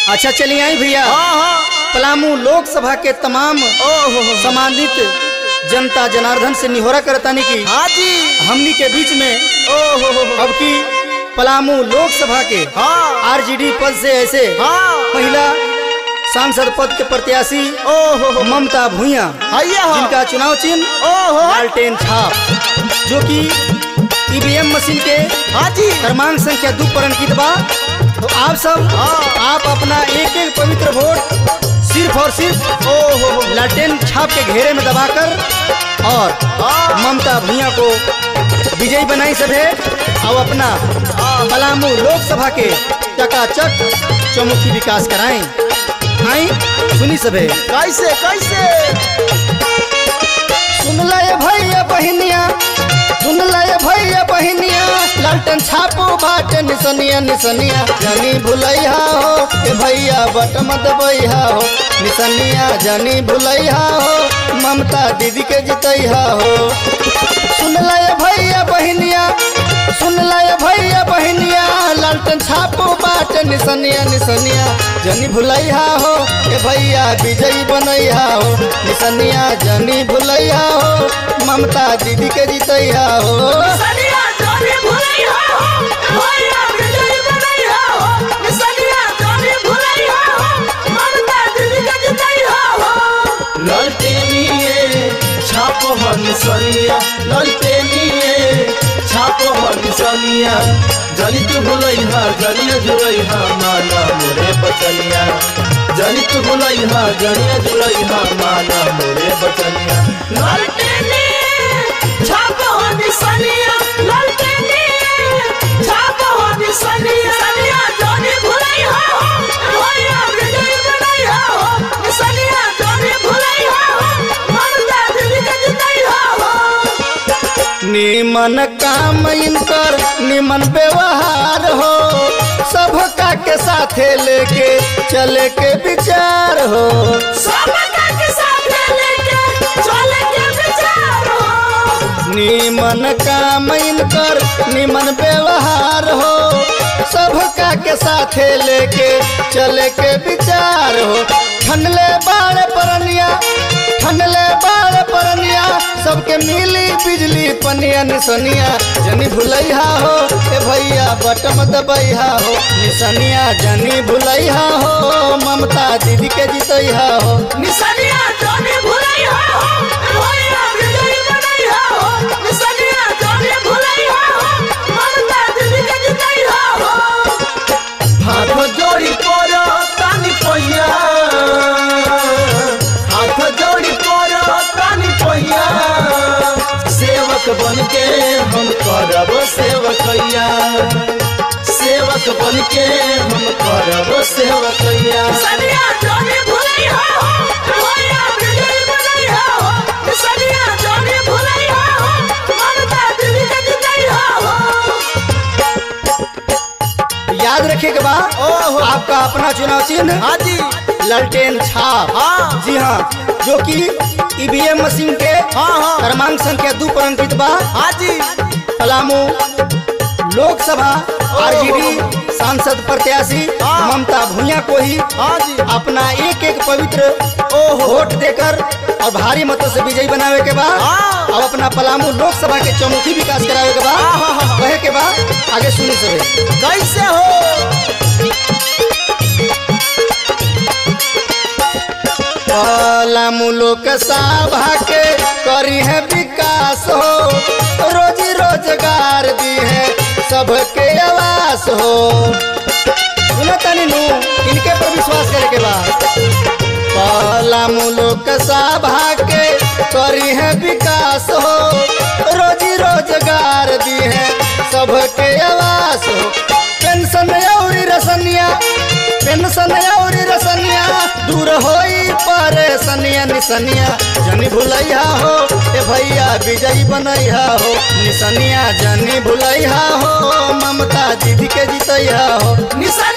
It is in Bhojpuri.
अच्छा चलिए आई भैया हाँ हाँ पलामू लोकसभा के तमाम ओहो सम्मानित जनता जनार्दन से निहोरा करतानी की हाँ जी हमनी के बीच में ओहो अब की पलामू लोकसभा के हाँ आरजेडी पद से ऐसे हाँ महिला सांसद पद के प्रत्याशी ओहो ममता भूया हैया हो जिनका चुनाव चिन्ह ओहो लालटेन छाप जो कि ईवीएम मशीन के हाँ जी क्रमांक संख्या दो पर अंकित बा तो आप सब हाँ। आप अपना एक एक पवित्र वोट सिर्फ और सिर्फ ओहो लालटेन छाप के घेरे में दबाकर और हाँ। ममता भूया को विजयी बनाई सभे और अपना पलामू लोकसभा के चकाचक चौमुखी विकास कराएं आई सुनी सभे कैसे कैसे सुन लय भैया बहिनिया सुन लय भैया बहिनिया लालटन छापो बाटे निसनिया निसनिया जानी भुलैया हो ए भैया बट मत बैहा हो निसनिया जानी भुलैया हो ममता दीदी के जितैहा हो सुन लय भैया बहिनिया सुन लय भैया बहिनिया लालटन छापो बाटे निसनिया निसनिया जनी भुलैया हो ए भैया विजयी बनैया हो निसनिया जनी भुलैया हो ममता दीदी के जितैया हो सनिया जाने भुलैया हो भैया विजय बनैया हो सनिया जाने भुलैया हो ममता दीदी के जितैया हो ललटेनिए छाप हन सनिया ललटेनिए छाप हन सनिया जनी तू भुलैहा जनिया जुलैहा माना मोरे बचनिया जनी तू भुलैहा जनिया जुलैहा माना मोरे बचनिया ललटेनी छाप हो सनिया ललटेनी छाप हो सनिया सनिया जाने भुलैया हो भैया विजय बनैया हो सनिया जाने भुलैया हो ममता दीदी के जितैया हो निमन काम इनकर निमन व्यवहार हो सबका के साथे लेके चले के विचार हो सबका के साथ लेके चले के विचार हो निमन काम इनकर निमन व्यवहार हो सबका के साथे लेके चले के विचार हो ठनले बाड़ परनिया ठनले बाड़ परनिया सबके मिली बिजली पनिया निसनिया जनी भुलैया हो ए भैया बटम दबैया हो निसनिया जनी भुलैया हो ममता दीदी के जितैया हो निसनिया जाने भुलैया हो भैया विजय बनैया हो निसनिया जाने भुलैया हो ममता दीदी के जितैया हो हाथ जोड़ी पर तानी पहिया हाथ जोड़ी पर तानी पहिया सेवक बन के हम करब सेवकैया सेवक बन के हम करब सेवकैया निसनिया जाने भुलैया हो भैया विजय बनैया हो निसनिया जाने भुलैया हो ममता दीदी के जितैया हो याद रखिए के बाद ओहो। आपका अपना चुनाव चिन्ह हाँ जी ललटेन छाप हाँ जी हाँ जो कि ईवीएम मशीन के हाँ हाँ क्रमांक संख्या दो पर अंकित बा हाँ जी पलामू लोकसभा आरजेडी सांसद प्रत्याशी हाँ। ममता भूया को ही हाँ जी अपना एक एक पवित्र ओहो वोट देकर और भारी मतों से विजयी बनावे के बाद हाँ। अब अपना पलामू लोकसभा के चौमुखी विकास करावे के बाद हाँ, हाँ, हाँ। कहे के बाद आगे सुनी सके कैसे हो पलामू लोकसभा के करी है विकास हो रोजी रोजगार दी है सबके आवास हो सुनो तनी नू इनके पर विश्वास करे के बाद पलामू लोकसभा के करी है विकास हो रोजी रोजगार दी है सबके आवास हो पेंशन और रसनिया पेंशन और रसनिया दूर होई परेशनिया निसनिया जनी भुलैया हो ए भैया विजयी बनैया हो निसनिया जनी भुलैया हो ममता दीदी के जितैया हो निसनिया